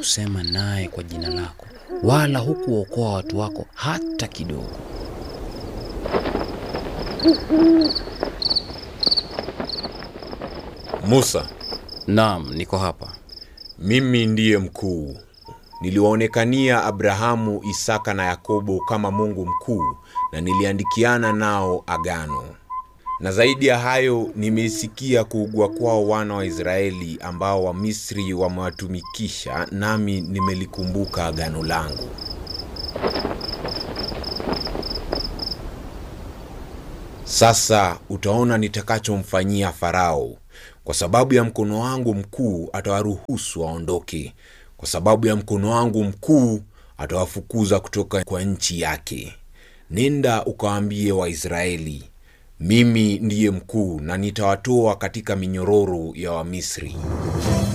kusema naye kwa jina lako, wala hukuokoa watu wako hata kidogo. Musa, Naam, niko hapa. mimi ndiye mkuu. Niliwaonekania Abrahamu, Isaka na Yakobo kama Mungu mkuu, na niliandikiana nao agano. Na zaidi ya hayo, nimeisikia kuugua kwao wana wa Israeli ambao Wamisri wamewatumikisha, nami nimelikumbuka agano langu. Sasa utaona nitakachomfanyia Farao. Kwa sababu ya mkono wangu mkuu atawaruhusu waondoke, kwa sababu ya mkono wangu mkuu atawafukuza kutoka kwa nchi yake. Nenda ukawaambie Waisraeli, mimi ndiye mkuu, na nitawatoa katika minyororo ya Wamisri.